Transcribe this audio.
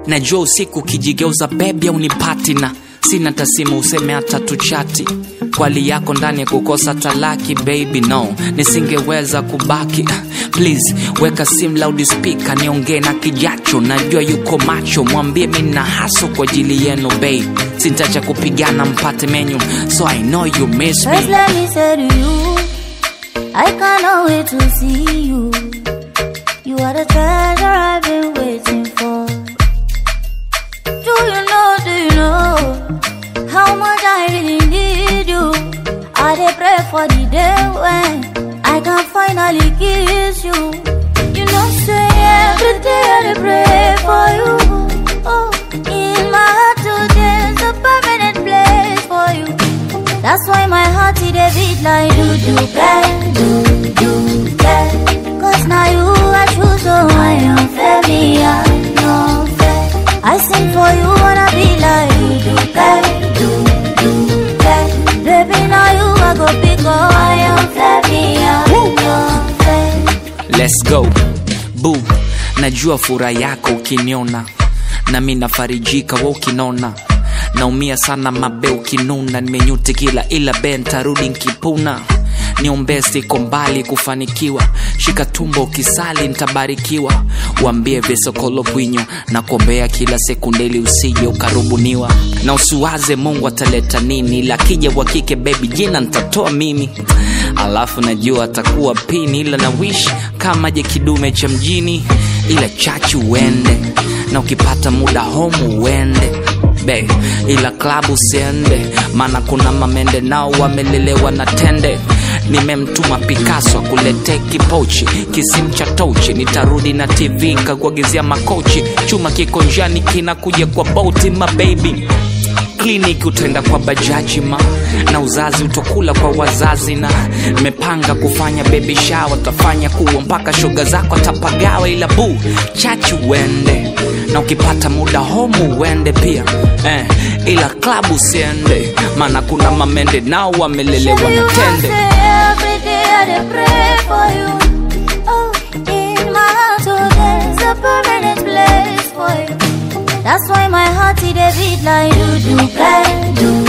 najua usiku ukijigeuza bebi au ni patina sina tasimu useme hata tuchati kwali yako ndani ya kukosa talaki baby no nisingeweza kubaki please weka sim loud speaker niongee na kijacho najua yuko macho mwambie mi na haso kwa ajili yenu babe sintacha kupigana mpate menyu so i know you miss First, me let me say to you, I cannot wait to see you. You are the treasure I've been waiting for. Do you know, do you know how much I really need you? I dey pray for the day when I can finally kiss you. You know, say every day I dey pray for you. Oh, in my heart today's a permanent place for you. That's why my heart it a beat like do do bang, do do bang. Cause now you I choose, so I am fair, me I no fair. I sing for you wanna be like do do bang, do do bang. Baby now you I go pick up, I am fair, me I no fair. let's go bu najua furaha yako ukiniona na mi nafarijika wa ukinona naumia sana mabe ukinuna nimenyuti kila ila be ntarudi nkipuna niombee siko mbali kufanikiwa shika tumbo ukisali ntabarikiwa wambie visokolo bwinyo na kuombea kila sekundeli usije ukarubuniwa na usiwaze mungu ataleta nini ila kija wa kike bebi jina ntatoa mimi alafu najua atakuwa pini ila na wish kama je kidume cha mjini ila chachu uende na ukipata muda homu uende be ila klabu usiende maana kuna mamende nao wamelelewa na tende nimemtuma Picasso akuletee kipochi kisimu cha tochi nitarudi na tv nkakuagizia makochi chuma kiko njiani kinakuja kwa boti mababy kliniki utaenda kwa bajaji ma na uzazi utokula kwa wazazi na nimepanga kufanya baby shower tafanya kuwa mpaka shoga zako atapagawa ila bu chachi uende na ukipata muda homu uende pia eh, ila klabu usiende maana kuna mamende nao wamelelewa Baby, na you must tende say every day I dey pray for you. Oh, in my heart, oh, there's a permanent place for you. That's why my heart it a beat like do do bang, do